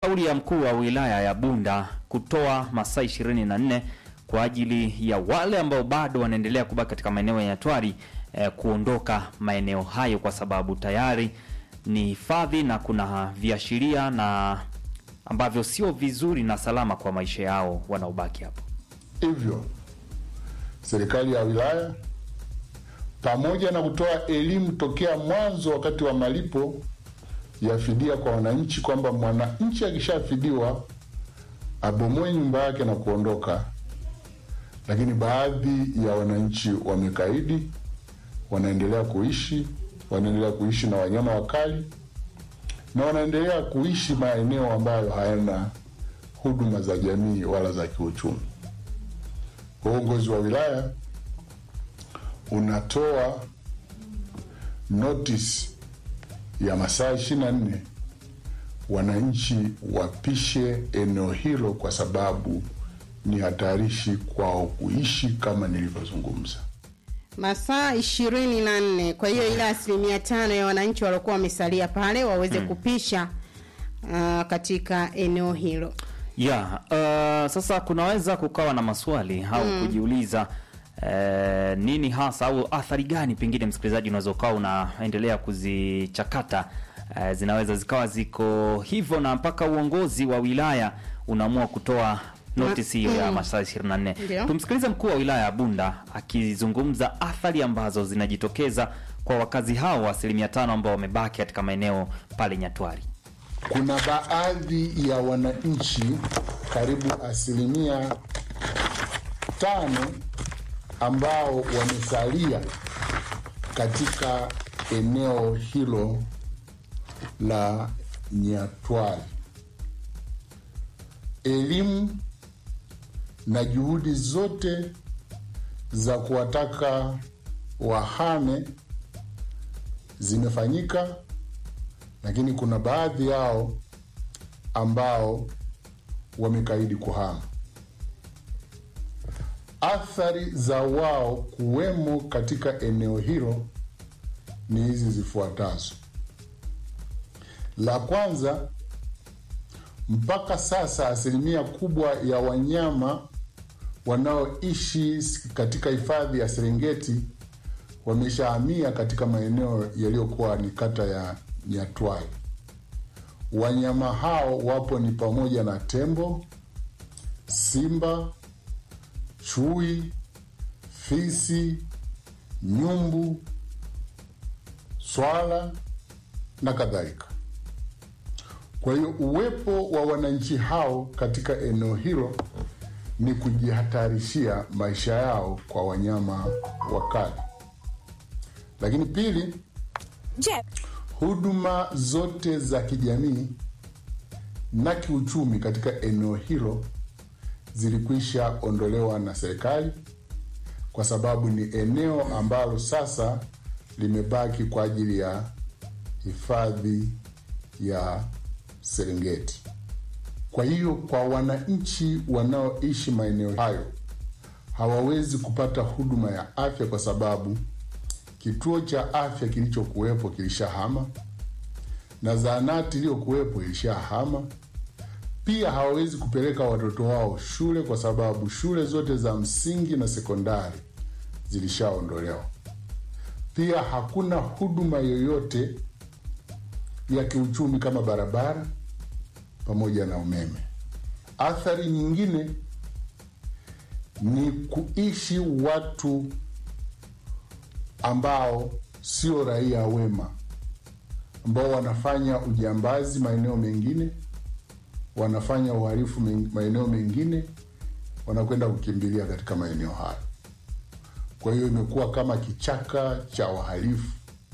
Kauli ya mkuu wa wilaya ya Bunda kutoa masaa 24 kwa ajili ya wale ambao bado wanaendelea kubaki katika maeneo ya Nyatwari eh, kuondoka maeneo hayo kwa sababu tayari ni hifadhi na kuna viashiria na ambavyo sio vizuri na salama kwa maisha yao wanaobaki hapo. Hivyo serikali ya wilaya pamoja na kutoa elimu tokea mwanzo wakati wa malipo ya fidia kwa wananchi kwamba mwananchi akishafidiwa abomoe nyumba yake na kuondoka, lakini baadhi ya wananchi wamekaidi, wanaendelea kuishi, wanaendelea kuishi na wanyama wakali na wanaendelea kuishi maeneo ambayo hayana huduma za jamii wala za kiuchumi. Uongozi wa wilaya unatoa notice ya masaa ishirini na nne wananchi wapishe eneo hilo, kwa sababu ni hatarishi kwao kuishi kama nilivyozungumza. masaa ishirini na nne. Kwa hiyo ile asilimia tano ya wananchi waliokuwa wamesalia pale waweze kupisha uh, katika eneo hilo. Ya, uh, sasa kunaweza kukawa na maswali au kujiuliza eh, nini hasa au athari gani pengine msikilizaji unaweza ukawa unaendelea kuzichakata eh, zinaweza zikawa ziko hivyo na mpaka uongozi wa wilaya unaamua kutoa notisi hiyo ya masaa 24. Ndio. Tumsikilize mkuu wa wilaya ya Bunda akizungumza athari ambazo zinajitokeza kwa wakazi hao asilimia tano ambao wamebaki katika maeneo pale Nyatwari. Kuna baadhi ya wananchi karibu asilimia tano ambao wamesalia katika eneo hilo la Nyatwari. Elimu na juhudi zote za kuwataka wahame zimefanyika, lakini kuna baadhi yao ambao wamekaidi kuhama. Athari za wao kuwemo katika eneo hilo ni hizi zifuatazo. La kwanza, mpaka sasa asilimia kubwa ya wanyama wanaoishi katika hifadhi ya Serengeti wameshahamia katika maeneo yaliyokuwa ni kata ya Nyatwali. Wanyama hao wapo ni pamoja na tembo, simba, chui, fisi, nyumbu, swala na kadhalika. Kwa hiyo uwepo wa wananchi hao katika eneo hilo ni kujihatarishia maisha yao kwa wanyama wakali. Lakini pili, Je, huduma zote za kijamii na kiuchumi katika eneo hilo zilikwisha ondolewa na serikali kwa sababu ni eneo ambalo sasa limebaki kwa ajili ya hifadhi ya Serengeti. Kwa hiyo kwa wananchi wanaoishi maeneo hayo hawawezi kupata huduma ya afya kwa sababu kituo cha afya kilichokuwepo kilishahama na zahanati iliyokuwepo ilishahama. Pia hawawezi kupeleka watoto wao shule kwa sababu shule zote za msingi na sekondari zilishaondolewa. Pia hakuna huduma yoyote ya kiuchumi kama barabara pamoja na umeme. Athari nyingine ni kuishi watu ambao sio raia wema, ambao wanafanya ujambazi maeneo mengine, wanafanya uhalifu men- maeneo mengine, wanakwenda kukimbilia katika maeneo hayo. Kwa hiyo imekuwa kama kichaka cha wahalifu.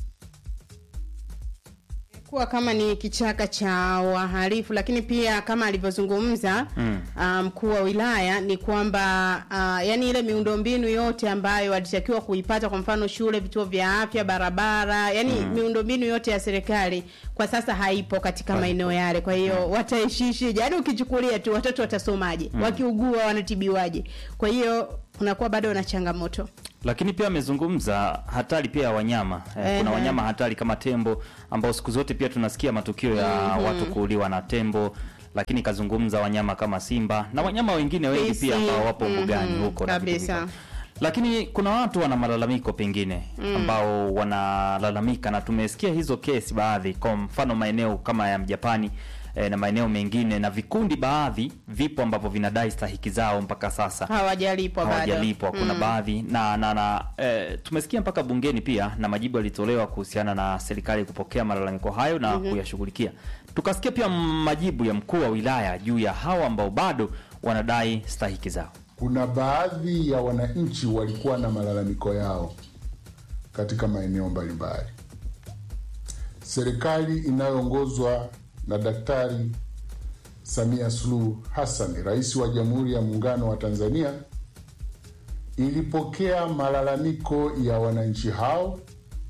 kuwa kama ni kichaka cha wahalifu, lakini pia kama alivyozungumza ah, mkuu wa wilaya ni kwamba uh, yani ile miundombinu yote ambayo walitakiwa kuipata, kwa mfano shule, vituo vya afya, barabara, yani miundombinu yote ya serikali kwa sasa haipo katika maeneo yale. Kwa hiyo wataishishije? Yani ukichukulia tu watoto watasomaje? Wakiugua wanatibiwaje? Kwa hiyo unakuwa bado na changamoto. lakini pia amezungumza hatari pia ya wanyama eh, kuna Ehe. wanyama hatari kama tembo ambao siku zote pia tunasikia matukio ya watu kuuliwa na tembo lakini kazungumza wanyama kama simba na wanyama wengine wengi Fisi, pia ambao wapo mhm, mbugani huko na vitu kabisa. vingine. Lakini kuna watu wana malalamiko pengine ambao wanalalamika, na tumesikia hizo kesi baadhi, kwa mfano maeneo kama ya Mjapani eh, na maeneo mengine na vikundi baadhi vipo ambavyo vinadai stahiki zao mpaka sasa hawajalipwa bado hawajalipwa. Kuna baadhi na na, na eh, tumesikia mpaka bungeni pia na majibu yalitolewa kuhusiana na serikali kupokea malalamiko hayo na kuyashughulikia. Tukasikia pia majibu ya mkuu wa wilaya juu ya hawa ambao bado wanadai stahiki zao. Kuna baadhi ya wananchi walikuwa na malalamiko yao katika maeneo mbalimbali. Serikali inayoongozwa na Daktari Samia Suluhu Hassan, rais wa Jamhuri ya Muungano wa Tanzania, ilipokea malalamiko ya wananchi hao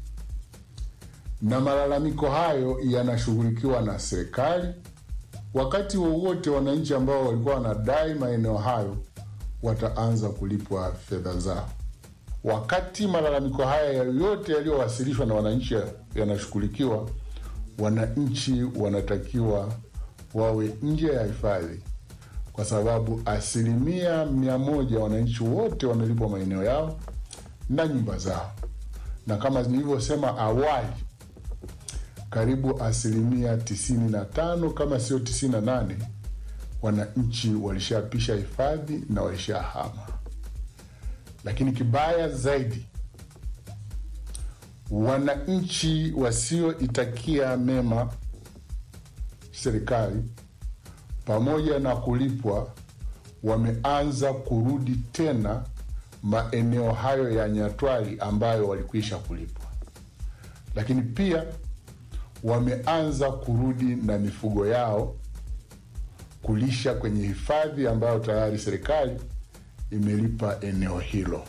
na malalamiko hayo yanashughulikiwa na serikali. Wakati wowote wananchi ambao walikuwa wanadai maeneo hayo wataanza kulipwa fedha zao. Wakati malalamiko haya yote yaliyowasilishwa na wananchi yanashughulikiwa, wananchi wanatakiwa wawe nje ya hifadhi, kwa sababu asilimia mia moja wananchi wote wamelipwa maeneo yao na nyumba zao, na kama nilivyosema awali, karibu asilimia tisini na tano kama sio tisini na nane wananchi walishapisha hifadhi na walishahama. Lakini kibaya zaidi, wananchi wasioitakia mema serikali pamoja na kulipwa, wameanza kurudi tena maeneo hayo ya Nyatwali ambayo walikwisha kulipwa, lakini pia wameanza kurudi na mifugo yao kulisha kwenye hifadhi ambayo tayari serikali imelipa eneo hilo.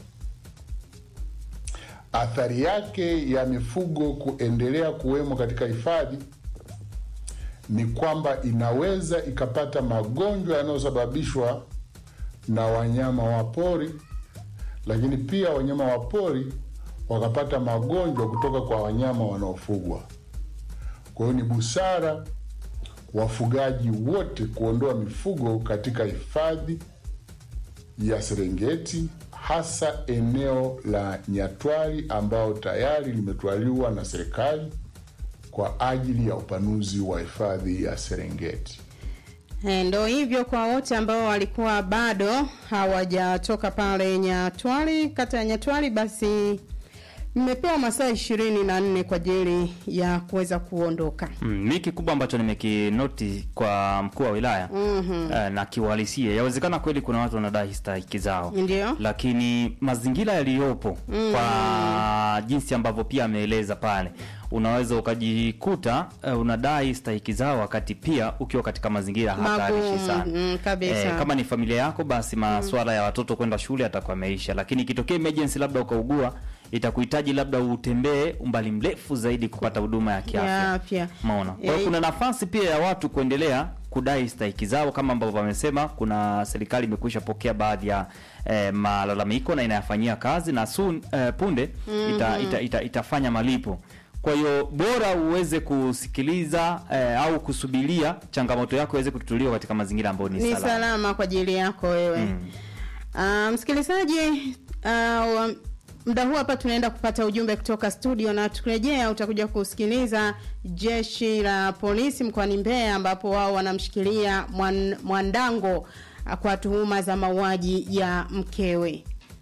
Athari yake ya mifugo kuendelea kuwemo katika hifadhi ni kwamba inaweza ikapata magonjwa yanayosababishwa na wanyama wa pori, lakini pia wanyama wa pori wakapata magonjwa kutoka kwa wanyama wanaofugwa. Kwa hiyo ni busara wafugaji wote kuondoa mifugo katika hifadhi ya Serengeti, hasa eneo la Nyatwali ambao tayari limetwaliwa na serikali kwa ajili ya upanuzi wa hifadhi ya Serengeti. Eh, ndo hivyo kwa wote ambao walikuwa bado hawajatoka pale Nyatwali, kata ya Nyatwali, basi mmepewa masaa ishirini na nne kwa ajili ya kuweza kuondoka. Mm, mi kikubwa ambacho nimekinoti kwa mkuu wa wilaya mm-hmm. eh, na kiuhalisia, yawezekana kweli kuna watu wanadai stahiki zao, Ndio. lakini mazingira yaliyopo mm. kwa jinsi ambavyo pia ameeleza pale, unaweza ukajikuta eh, unadai stahiki zao wakati pia ukiwa katika mazingira hatarishi Magumu, sana mm, kabisa. Eh, kama ni familia yako basi masuala ya watoto kwenda shule atakuwa ameisha, lakini ikitokea emergency, labda ukaugua, itakuhitaji labda utembee umbali mrefu zaidi kupata huduma ya kiafya. Ya afya. Maona. Kwa hiyo Eh, kuna nafasi pia ya watu kuendelea kudai stahiki zao kama ambavyo wamesema. Kuna serikali imekwisha pokea baadhi ya eh, malalamiko na inayafanyia kazi na soon, eh, punde ita, ita, ita, itafanya malipo. Kwa hiyo bora uweze kusikiliza eh, au kusubiria changamoto yako iweze kututuliwa katika mazingira ambayo ni, ni salama. salama kwa ajili yako wewe Ah, msikilizaji uh, muda huu hapa tunaenda kupata ujumbe kutoka studio na tukirejea utakuja kusikiliza jeshi la polisi mkoani Mbeya ambapo wao wanamshikilia mwan, Mwandango ah, kwa tuhuma za mauaji ya mkewe.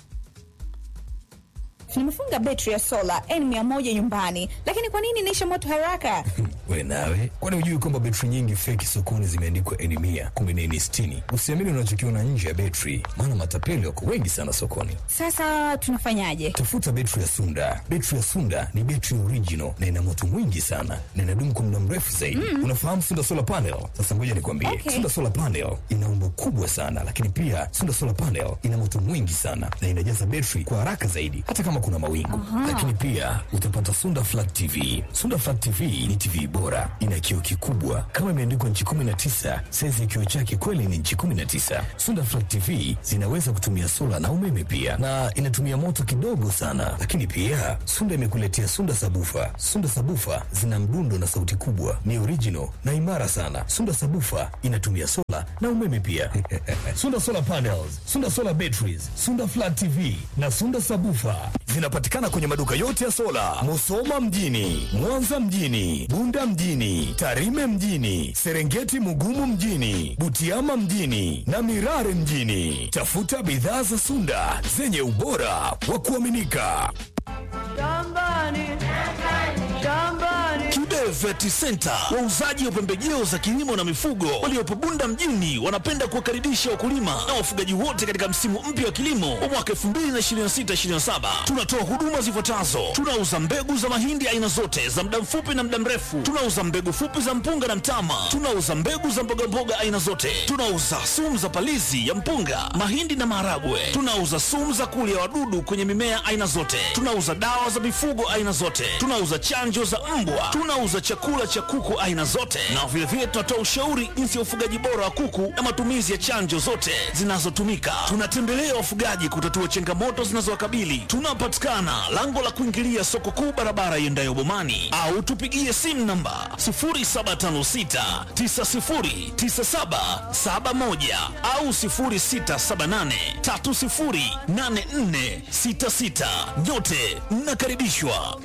Nimefunga betri ya sola N100 nyumbani, lakini kwa nini inaisha moto haraka? We nawe, kwani hujui kwamba betri nyingi feki sokoni zimeandikwa N mia kumbe ni N sitini? Usiamini unachokiona nje ya betri, maana matapeli wako wengi sana sokoni. Sasa tunafanyaje? Tafuta betri ya Sunda. Betri ya Sunda ni betri original na ina moto mwingi sana na inadumu kwa muda mrefu zaidi. Unafahamu Sunda solar panel? Sasa ngoja nikwambie, Okay. Sunda solar panel ina umbo kubwa sana, lakini pia Sunda solar panel ina moto mwingi sana na inajaza betri kwa haraka zaidi, hata kama kuna kuna mawingu. Lakini pia utapata Sunda Flat TV. Sunda Flat TV ni TV bora, ina kioo kikubwa kama imeandikwa nchi 19. Saizi ya kioo chake kweli ni nchi 19. Sunda Flat TV zinaweza kutumia sola na umeme pia, na inatumia moto kidogo sana. Lakini pia Sunda imekuletea Sunda Sabufa. Sunda Sabufa zina mdundo na sauti kubwa, ni original na imara sana. Sunda Sabufa inatumia sola na umeme pia. Sunda Solar Panels, Sunda Solar Batteries, Sunda Flat TV na Sunda Sabufa zinapatikana kwenye maduka yote ya sola, Musoma mjini, Mwanza mjini, Bunda mjini, Tarime mjini, Serengeti Mugumu mjini, Butiama mjini na Mirare mjini. Tafuta bidhaa za Sunda zenye ubora wa kuaminika. Kibe Vet Center, wauzaji wa pembejeo za kilimo na mifugo waliopo Bunda mjini, wanapenda kuwakaribisha wakulima na wafugaji wote katika msimu mpya wa kilimo wa mwaka 2026/2027. Tunatoa huduma zifuatazo: tunauza mbegu za mahindi aina zote za muda mfupi na muda mrefu, tunauza mbegu fupi za mpunga na mtama, tunauza mbegu za mbogamboga aina zote, tunauza sumu za palizi ya mpunga, mahindi na maharagwe, tunauza sumu za kulia wadudu kwenye mimea aina zote, tunauza dawa za mifugo aina zote, tunauza chanjo za mbwa, tunauza chakula cha kuku aina zote, na vilevile tunatoa ushauri jinsi ya ufugaji bora wa kuku na matumizi ya chanjo zote zinazotumika. Tunatembelea wafugaji kutatua changamoto zinazowakabili. Tunapatikana lango la kuingilia soko kuu, barabara iendayo Bomani, au tupigie simu namba 0756909771 au 0678308466. Nyote mnakaribishwa.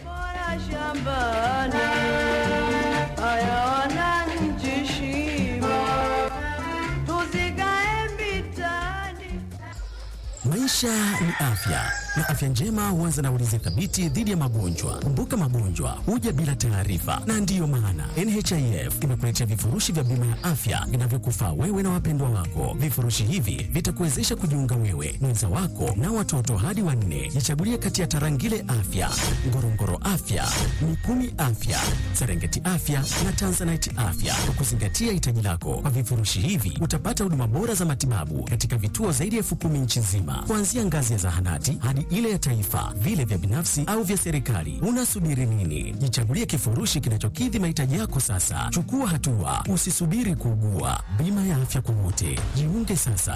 Maisha ni afya na afya njema huanza na ulinzi thabiti dhidi ya magonjwa. Kumbuka, magonjwa huja bila taarifa, na ndiyo maana NHIF imekuletea vifurushi vya bima ya afya vinavyokufaa wewe na wapendwa wako. Vifurushi hivi vitakuwezesha kujiunga wewe, mwenza wako na watoto hadi wanne. Jichagulie kati ya Tarangire Afya, Ngorongoro Afya, Mikumi Afya, Serengeti Afya na Tanzanite Afya kwa kuzingatia hitaji lako. Kwa vifurushi hivi utapata huduma bora za matibabu katika vituo zaidi ya elfu kumi nchi nzima, kuanzia ngazi ya zahanati hadi ile ya taifa, vile vya binafsi au vya serikali. Unasubiri nini? Jichagulie kifurushi kinachokidhi mahitaji yako sasa. Chukua hatua, usisubiri kuugua. Bima ya afya kwa wote, jiunge sasa.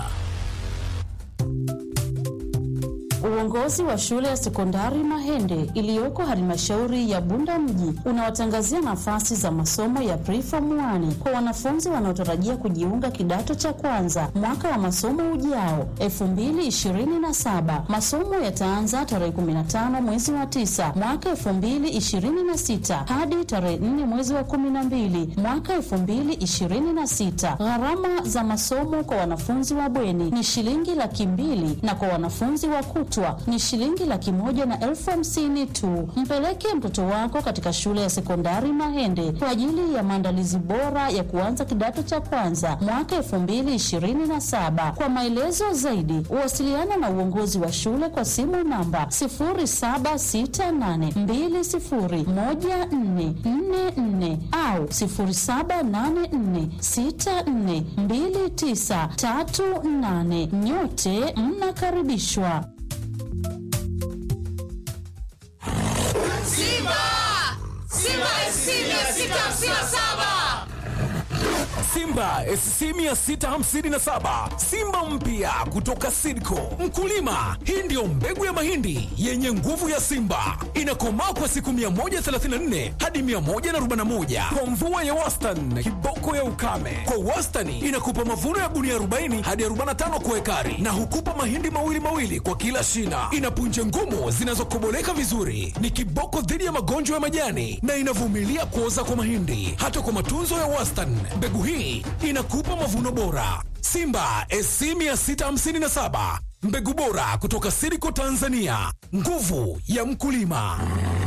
Uongozi wa shule ya sekondari Mahende iliyoko halmashauri ya Bunda mji unawatangazia nafasi za masomo ya preform 1 kwa wanafunzi wanaotarajia kujiunga kidato cha kwanza mwaka wa masomo ujao 2027. Masomo yataanza tarehe 15 mwezi wa 9 mwaka 2026 hadi tarehe 4 mwezi wa 12 mwaka 2026. Gharama za masomo kwa wanafunzi wa bweni ni shilingi laki mbili na kwa wanafunzi wa kutwa ni shilingi laki moja na elfu hamsini tu. Mpeleke mtoto wako katika shule ya sekondari Mahende kwa ajili ya maandalizi bora ya kuanza kidato cha kwanza mwaka elfu mbili ishirini na saba. Kwa maelezo zaidi, wasiliana na uongozi wa shule kwa simu namba sifuri saba sita nane mbili sifuri moja nne nne nne au sifuri saba nane nne sita nne mbili tisa tatu nane. Nyote mnakaribishwa. Simba! Simba SC 657! Simba SC 657 Simba mpya kutoka Sidco. Mkulima, hii ndiyo mbegu ya mahindi yenye nguvu ya Simba, inakomaa kwa siku 134 hadi 141 kwa mvua ya wastani, kiboko ya ukame. Kwa wastani inakupa mavuno ya gunia 40 hadi 45 kwa ekari, na hukupa mahindi mawili mawili kwa kila shina. Ina punje ngumu zinazokoboleka vizuri, ni kiboko dhidi ya magonjwa ya majani na inavumilia kuoza kwa mahindi. Hata kwa matunzo ya wastani, mbegu hii inakupa mavuno bora. Simba SC 657 mbegu bora kutoka Siriko Tanzania, nguvu ya mkulima.